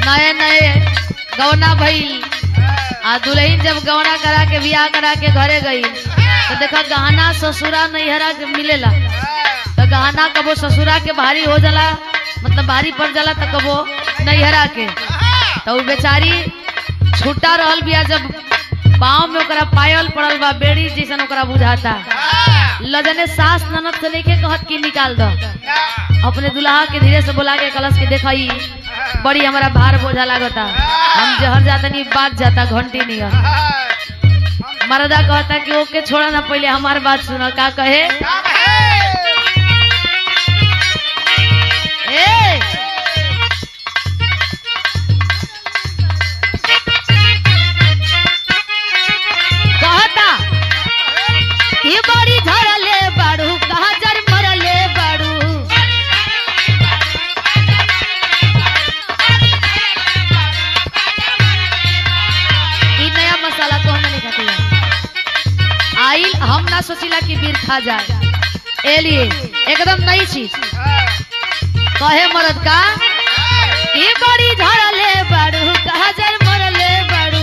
नए नए गौना भइल आ दुल्हन जब गौना करा के बियाह करा के घरे गई तो देखा गहना ससुरा नैहरा के मिलेला तो गहना कबो ससुरा के भारी हो जाला मतलब भारी पड़ जाला तो कबो नैहरा के तो उ बेचारी छुट्टा रहल बिया जब पाँव में ओकरा पायल पड़ल बा बेड़ी जैसन ओकरा बुझाता लजने सास ननद से लेके कहत की निकाल दो अपने दुल्हा के धीरे से बोला के कलश के देखई बड़ी हमारा भार बोझा लागता हम जहर जाता नहीं बात जाता घंटी नहीं मरदा कहता कि ओके छोड़ा ना पहले हमार बात सुनो का कहे ए कहता कि बड़ी झड़ले बाड़ू कहा जर मरले बाड़ू ई नया मसाला तो हम नहीं खाती है आइल हम ना सोचिला कि बीर खा जाए ए लिए एकदम नई चीज कहे मरद का ई बड़ी झड़ले बाड़ू कहा जर मरले बाड़ू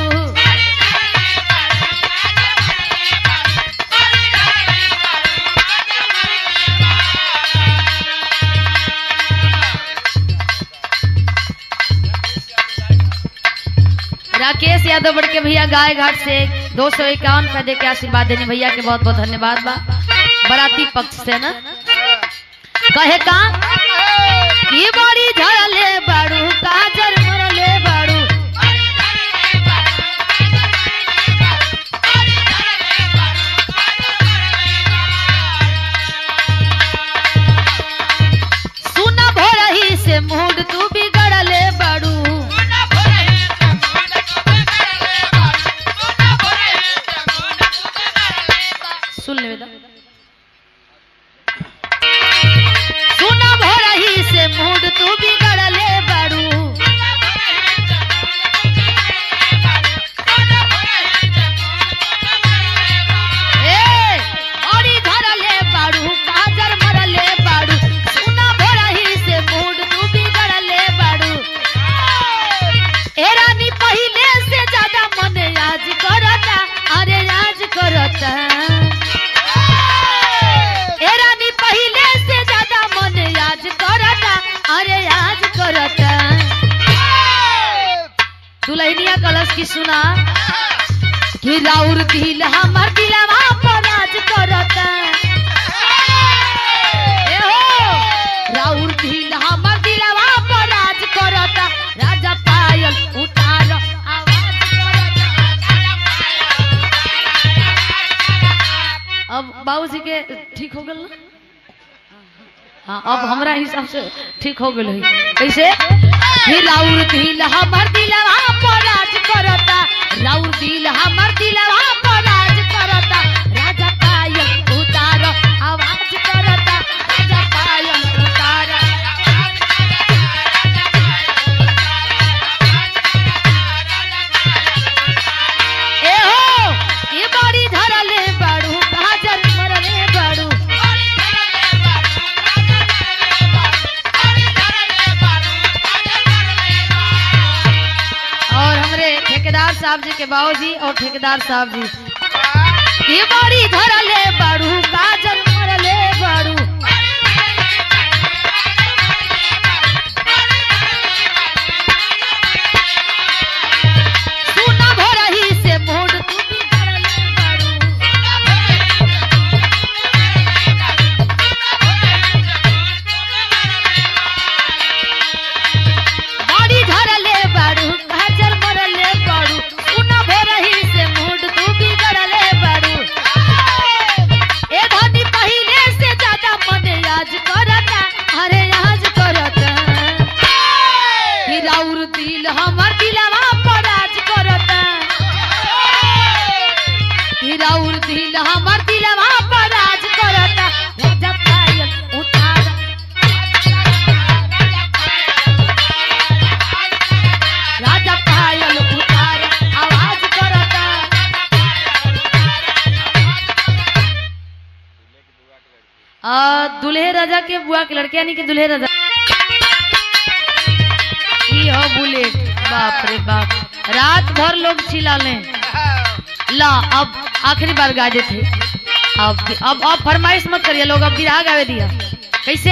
राकेश यादव बड़ के भैया गाय घाट से दो सौ इक्यावन रुपए दे के आशीर्वाद देने भैया के बहुत बहुत धन्यवाद बा बराती पक्ष से ना कहे का की बड़ी झड़ले बाड़ू काजर मरले बाड़ू सुन भोरही से मूड तू बिगड़ले बाड़ू सुन ले बेटा सुन भोरही से मूड तू बिगड़ले बाड़ू ए औरी धरले बाड़ू काजर मरले बाड़ू सुन भोरही से मूड तू बिगड़ले बाड़ू ए रानी पहिले से ज्यादा मन आज करता अरे आज करता ए रानी पहिले से ज्यादा मन आज करता अरे आज करता दुल्हनिया कलश की सुना कि राउर दिल हमर दिलवा पर आज करता ए हो राउर दिल हमर दिलवा पर आज करता राजा पायल उतार आवाज करता अब बाबूजी के ठीक हो गल ना हाँ अब हमरा हिसाब से ठीक हो गल है कैसे ही राउर दिल हमर दिलवा पर राज करता राउर दिल हमर दिलवा पर राज करता राजा पायल उतार आवाज करता राजा पायल उतार ए हो ये बड़ी धरले बाड़ू काजर मरले बाड़ू और हमरे ठेकेदार साहब जी के बाबूजी और ठेकेदार साहब जी ये बड़ी धरले बाड़ू काजर मरले बाड़ू सुना भोरही से मोड़ तू भी धरले बाड़ू बाड़ी धरले बाड़ू काजर मरले बाड़ू सुना भोरही से मूड तू बिगड़ले बाड़ू ए धनी पहिले से ज्यादा मन आज करता अरे आज करता हिराउर दिल हमर दिलवा पर आज करता हिराउर दिल हमर दिलवा पर आज करता राजा पायल उतार राजा पायल उतार आवाज करता आ दुल्हे राजा के बुआ के लड़के यानी कि दुल्हे राजा ई हो बुलेट रात भर लोग चिल्ला लें ला अब आखिरी बार गा देते अब अब अब फरमाइश मत करिए लोग अब बिरहा गावे दिया कैसे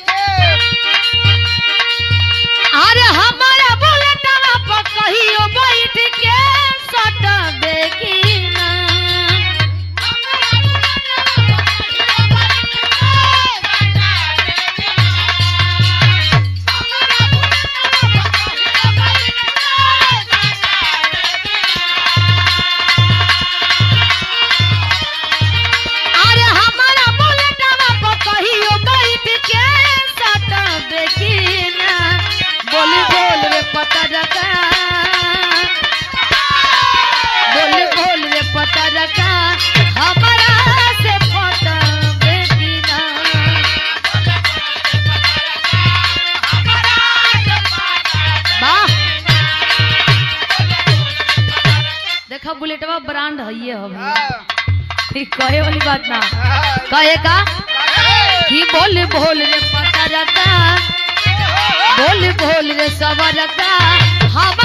अरे हमारा बुलेटवा पर कहियो बैठ के सट देखी ना अरे हमारा बुलेटवा पर कहियो बैठ के सट देखी ना बोल बोल रे पता रखा बोल बोल रे पता रखा हमारा से पता देखी ना वाह देखा बुलेटवा ब्रांड है ये हम कहे वाली बात ना कहे का कि बोल बोल रे पता रखा बोल बोल रे सबर का हम